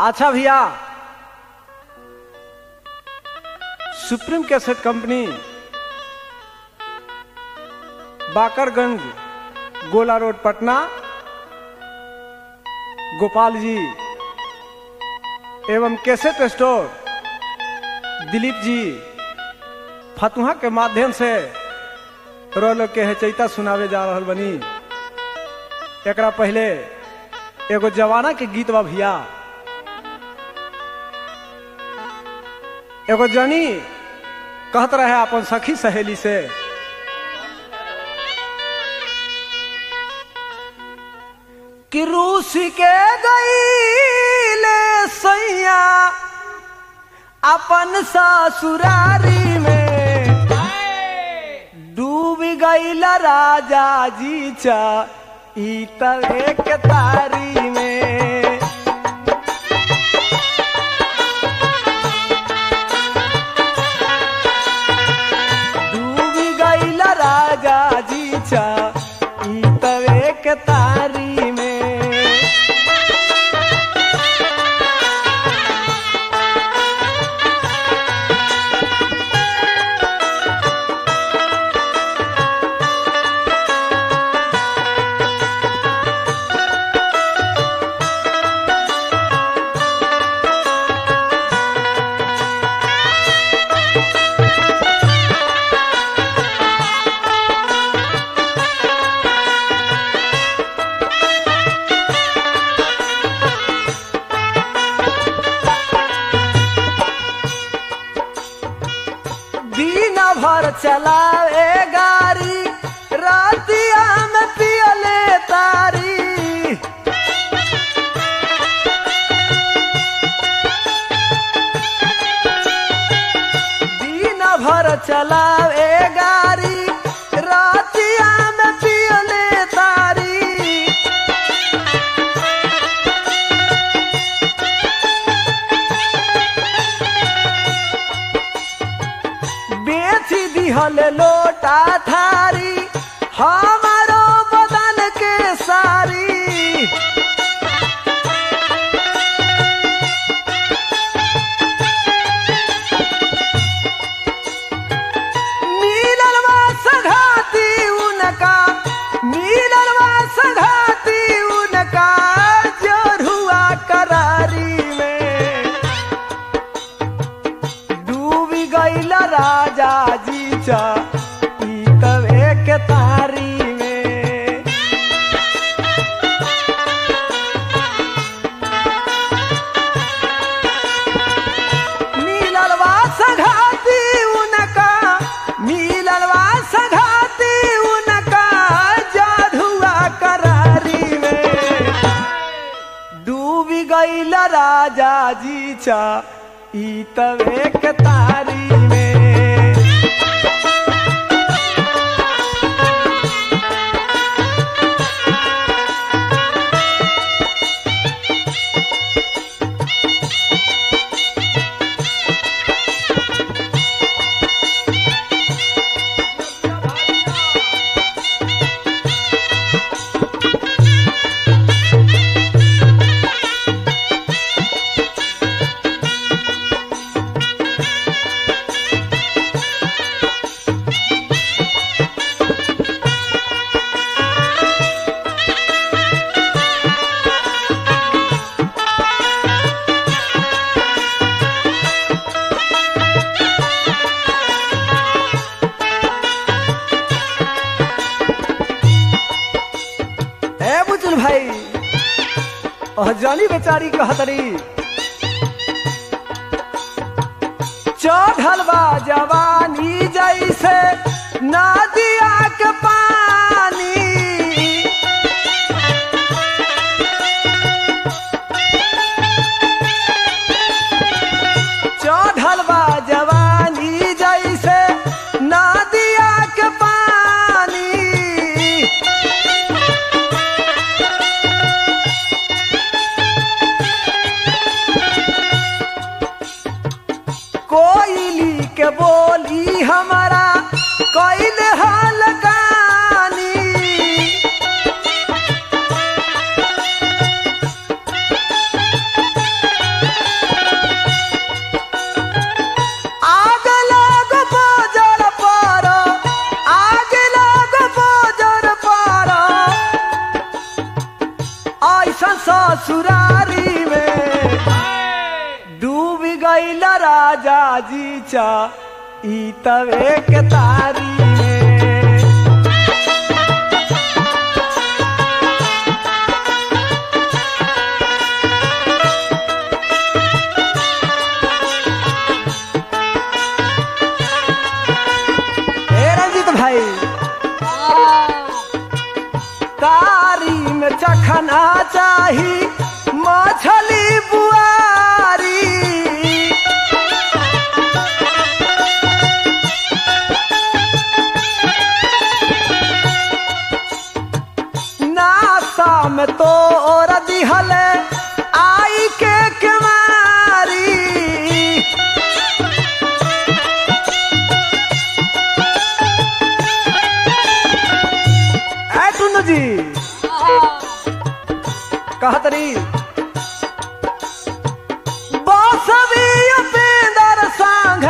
अच्छा भैया supreme cassette company Bakarganj गोला रोड पटना गोपाल जी एवं कैसेट स्टोर दिलीप जी फतुहा के माध्यम से रो लोग के चैता सुनावे जा रहल बनी एकरा पहले एगो जवाना के गीत बा भैया एगो जनी कहत रहे अपन सखी सहेली से कि रूस के गईले सैया अपन ससुरारी में डूब गईल राजा जी चा ई तवे के तारी में डूब गईल राजा जी चा ई तवे के तारी में दिन भर चलावे गाड़ी रातिया में पियले तारी दिन भर चलावे गाड़ी रातिया में पियले तारी बेची दिहल लोटा थारी हमारो बदन के सारी मिललवा सघाती उनका मिललवा सघाती उनका जोरुआ करारी में डूबी गईल राजा जी चा ई तवे के तारी में मिललवा सघाती उनका मिललवा सघाती उनका जाधुआ करारी में डूबी गईल राजा जी चा ई तवे के तारी में ए बुजुल भाई और जानी बेचारी कहतरी चढ़ल बा जवानी जैसे नदिया के पानी चढ़ल बा जवानी जैसे नदिया के पानी कोयली के बोली हमारा कोयल हाल गानी ई तवे के तारी में ए रंजीत भाई तारी में चखना चाही मछली बुआरी नासा में तो और दिहल आई के केवारी ऐ टुन्नू जी कहत रही बासवी उपेंद्र सांग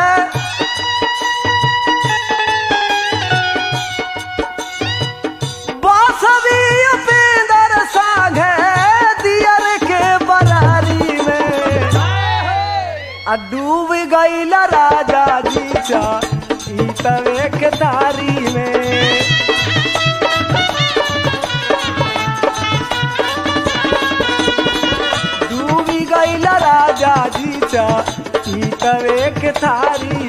बासवी उपेंद्र सांग दियर के बरारी में आ डूब गईल राजा जी चा ई तवे के तारी में डूबी गईल राजा जी चा ई तवे के थारी